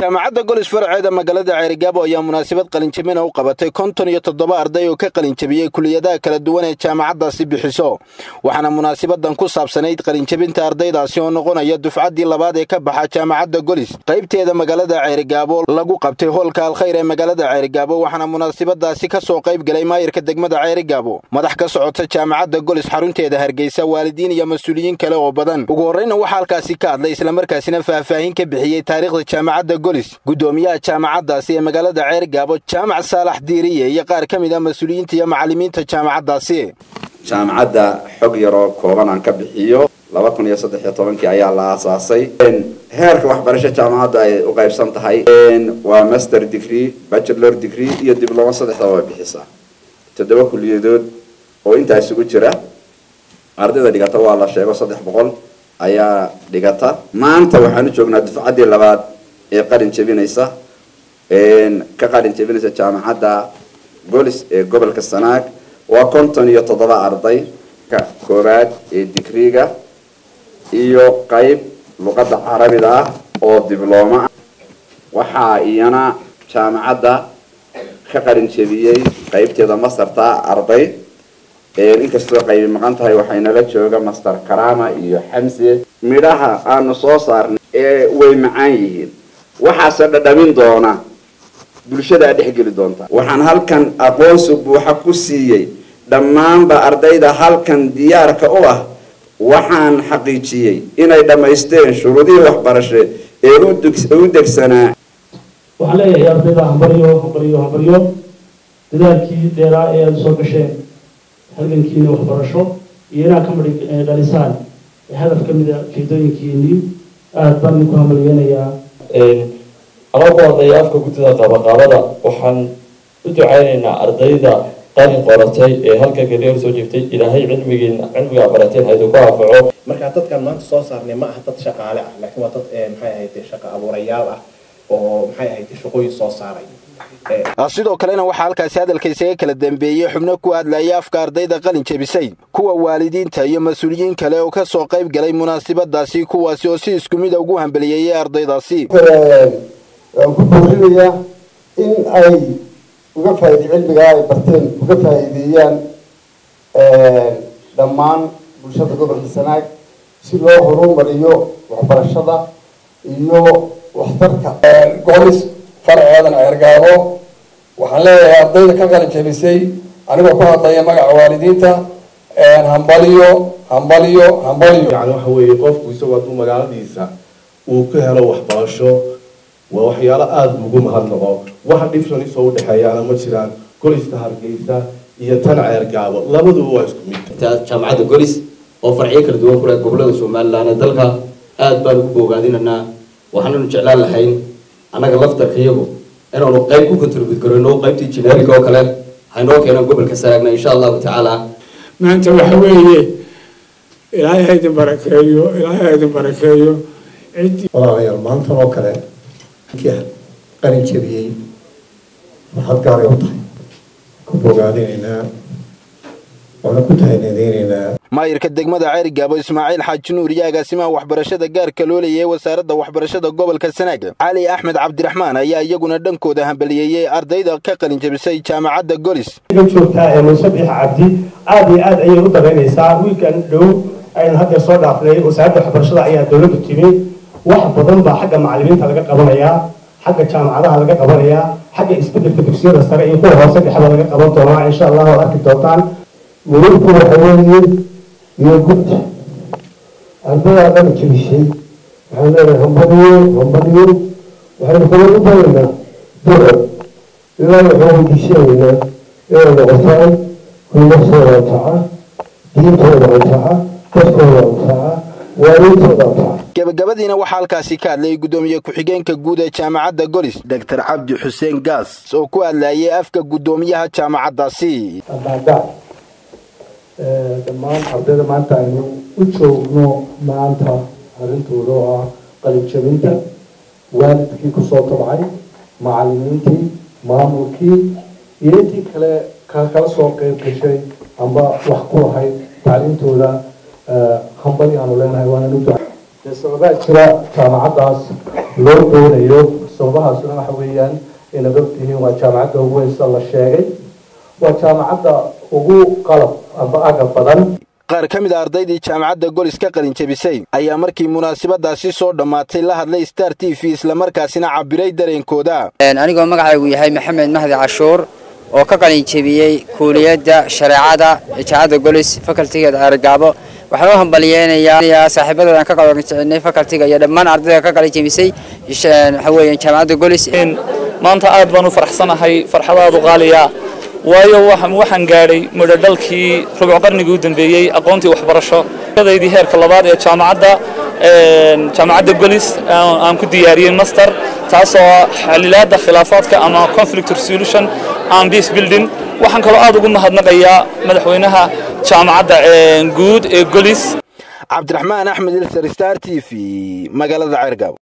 jaamacadda golis farceeda magaalada ceerigaabo ayaa munaasabad qalinjabina u qabatay konton iyo toddoba arday oo ka qalinjabiyey kuliyadaha kala duwan ee jaamacaddaasi bixiso waxaana munaasabadan ku saabsanayd qalinjabinta ardaydaasi oo noqonaya dufcaddii labaad ee ka baxa jaamacadda golis qaybteeda magaalada ceerigaabo lagu qabtay hoolka alkhayr ee magaalada ceerigaabo waxaana munaasabadaasi ka soo qayb galay maayirka degmada ceerigaabo madax ka socota jaamacadda golis xarunteeda hargeysa waalidiin iyo mas-uuliyiin kale oo badan ugu horreyna waxaa halkaasi ka hadlay islamarkaasina faahfaahin ka bixiyey taariikhda jaamacadda golis gudoomiyaha jaamacaddaasi ee magaalada ceergaabo jaamac saalax diiriye iyo qaar ka mid ah mas-uuliyiinta iyo macallimiinta jaamacaddaasi jaamacadda xog yaroo kooban aan ka bixiyo laba kun iyo saddex iyo tobankii ayaa la aasaasay heerka waxbarasho jaamacaddu ay u qaybsan tahay waa master degree bachelor degree iyo dibloma saddexdaba way bixisaa toddoba kuliyadood oo intaa isugu jira ardayda dhigata waa la sheego saddex boqol ayaa dhigata maanta waxaan u joognaa dufcaddii labaad ee qalin jebinaysa ka qalin jebinaysa jaamacadda golis ee gobolka sanaag waa konton iyo toddoba arday ka koowaad ee digriga iyo qayb luqadda carabiga ah oo diblooma ah waxaa iyana jaamacadda ka qalin jebiyey qaybteeda mastarta arday inkastoo qaybi maqan tahay waxaynala jooga master karama iyo xamse midhaha aanu soo saarnay ee way macaan yihiin waxaase dhadhamin doona bulshadaa dhexgeli doonta waxaan halkan aqoonsi buuxa ku siiyey dhammaanba ardayda halkan diyaarka u ah waxaan xaqiijiyey inay dhammaysteen shuruudihii waxbarashe ee u degsanaa waxaan leeyahay ardayda hambaryo hambaryo hambaryo dadaalkii dheeraa ee aada soo gasheen halgankiina waxbarasho iyo inaad ka mari dhalisaan hadaf ka mida ujeedooyinkiinii aada baan idinku hamalweynayaa anoo ku hadlaya afka guddida qaabaqaabada waxaan u ducaynaynaa ardayda qalin qoratay ee halka keliya soo jeeftay ilaahay cilmigiina cilmigaa barateen haydu ku anfaco marka dadkan maanta soo saarnay ma aha dad shaqaale ah laakiin waa dad maxay ahayd shaqo abuurayaal ah oo maxay ahayd shaqooyin soo saaray sidoo kalena waxaa halkaasi hadalka isaga kala dambeeyey xubno ku hadlaya afka ardayda qalin jebisay kuwa waalidiinta iyo mas-uuliyiin kale oo ka soo qayb galay munaasabadaasi kuwaasi oo si isku mida ugu hambaliyeeyay ardaydaasi waan ku boorinayaa in ay uga faaide cilmigaa ay barteen uga faa'iideeyaan dhammaan bulshada gobolka sanaag si loo horumariyo waxbarashada iyo waxtarka golis farceedan ceergaabo waxaan leeyahay ardayda ka qalin jebisay anigoo ku hadlaya magaca waalidiinta hambaliyo hambaliyo hambaliyo yani waxa weeye qofku isagoo hadduu magaaladiisa uu ka helo waxbarasho waa waxyaalo aada ugu mahadnaqo waxa dhifshanisoo udhexeeyaana ma jiraan golista hargeysa iyo tan ceergaabo labaduba waa isku mid jaamacadda golis oo farciyo kala duwan ku leh gobolada somalilan ee dalka aada baan ugu boogaadinanaa waxaananu jeclaan lahayn annaga laftarka iyagu inaanu qayb ku contribute garayno qaybtii generic oo kale haynoo keenaan gobolka saraagna insha allahu tacaala maanta waxa weeye ilaahay ha idin barakeeyo ilaahay ha idin barakeeyo ciddii walaalayaal maantan oo kale kii qalin jebiyey waxaad gaaray u tahay ku bogaadinaynaa waana ku tahanadeynaynaa maayirka degmada ceerigaabo ismaaciil xaaji nuur iyo agaasimaha waxbarashada gaarka loo leeyay wasaaradda waxbarashada gobolka sanaag cali axmed cabdiraxmaan ayaa iyaguna dhankooda hambaliyeeyey ardayda ka qalin jebisay jaamacadda golis joogtaa ee musabiix cabdi aada iyo aad ayay u daraynaysaa wiilkan dhow aynu hadda soo dhaafnay wasaaradda waxbarashada ayaa dowladdu timi wax badan baa xagga macallimiinta laga qabanayaa xagga jaamacadaha laga qabanayaa xagga isbedelka dugsiyada sare iyo kuwa hoose dhexda laga qaban doonaa insha allah waad arki doontaan muruurku waxa weeye iyo guddi ardadaa dhan jebishay waxaan leedahay hambadiyo hambadiyo waxaynu kala u baraynaa duco ilaa waxaan weydiisanaynaa inay noqotaan hoynaftooda anfaca diintooda anfaca dadkooda anfaca waalintooda anfaca gabagabadiina waxaa halkaasi ka hadlayay guddoomiye ku-xigeenka guud ee jaamacadda golis doctor cabdi xuseen gaas oo ku hadlayay afka guddoomiyaha jaamacaddaasi dhammaan ardayda maanta aynu u joogno maanta arrintooda oo ah qalinjabinta waalidkii kusoo tabcay macallimiintii maamulkii iyo intii kale kala soo qeyb gashay amba wax ku lahayd tacliintooda hambali aanu leenahay waananu duca sababaa jira jaamacaddaas loo doonayo sababahaasuna waxa weeyaan inaad ogtihiin waa jaamacadda ugu weysa la sheegay waa jaamacadda ugu qalab amba aga badan qaar ka mid a ardaydii jaamacadda golis ka qalin jebisay ayaa markii munaasabadaasi soo dhammaatay la hadlay star t v islamarkaasina cabiray dareenkooda anigoo magacaygu yahay maxamed mahdi cashuur oo ka qalin jebiyey kuuliyadda shareecada ee jaamacadda golis facultigeeda argaabo waxaan u hambaliyeynayaa saaxiibadeedan ka qabanjecinay facultiga iyo dhammaan ardayda ka qalin jebisay waxa weeyaan jaamacadda golis maanta aad baan u faraxsanahay farxadaadu qaaliya waayo waxaan gaadhay midhodhalkii rubuc qarnigii u dambeeyey aqoontii waxbarasho daydii heerka labaad ee jaamacadda jaamacadda golis aan ku diyaariyey master taasoo xalilaada khilaafaadka ama conflict resolution and peace building waxaan kaloo aad ugu mahadnaqayaa madaxweynaha jaamacadda guud ee golis cabdiraxmaan axmed ilsar star t v magaalada ceergaabo